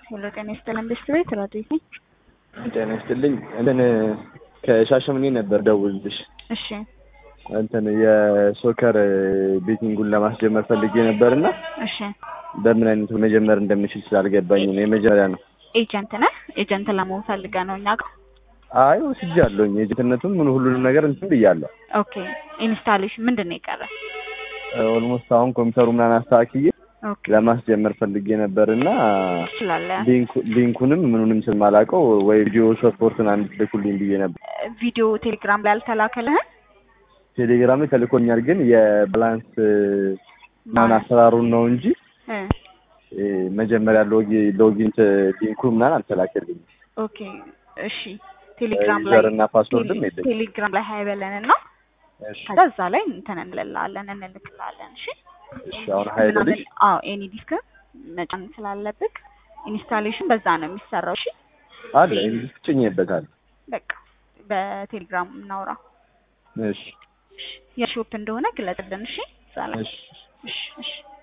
ሄሎ ጤና ይስጥልን ቤስት ቤት ራዲት ነኝ። ጤና ይስጥልኝ። እንትን ከሻሸምኔ ነበር ደውልልሽ። እሺ እንትን የሶከር ቤቲንጉን ለማስጀመር ፈልጌ ነበር እና እሺ በምን አይነቱ መጀመር እንደምችል ስላልገባኝ ነው። የመጀመሪያ ነው። ኤጀንት ነህ? ኤጀንት ለመሆን ፈልገህ ነው እኛ ጋር? አይ ወስጃለሁኝ። የጀትነቱን ምን ሁሉንም ነገር እንትን ብያለሁ። ኦኬ ኢንስታሌሽን ምንድን ነው የቀረ? ኦልሞስት አሁን ኮምፒውተሩ ምናምን አስተካክዬ ኦኬ ለማስጀመር ፈልጌ ነበር እና ትችላለህ። ሊንኩ- ሊንኩንም ምኑንም ስለማላውቀው ወይ ቪዲዮ ሰፖርትን አንድ ልኩልኝ ብዬ ነበር። ቪዲዮ ቴሌግራም ላይ አልተላከልህም? ቴሌግራም ላይ ተልኮኛል፣ ግን የባላንስ ምናምን አሰራሩን ነው እንጂ እ እ መጀመሪያ ሎጊ- ሎጊን ት- ሊንኩ ምናምን አልተላከልኝም። ኦኬ እሺ ቴሌግራም ላይ ዩዘር እና ፓስወርድም ቴሌ- የለኝም። ቴሌግራም ላይ ሀይ በለን እና እሺ ከዛ እዛ ላይ እንትን እንልልሃለን እንልክልሃለን። እሺ እሺ፣ አሁን ሀይል ምናምን ልጅ አዎ ኤኒ ዲስክ መጫን ስላለብህ ኢንስታሌሽን በዛ ነው የሚሰራው። እሺ አለ እንግዲህ ጭኜበታል። በቃ በቴሌግራም እናውራ። እሺ የሾፕ እንደሆነ ግለጽልን። እሺ እዛ ላይ እሺ እሺ እሺ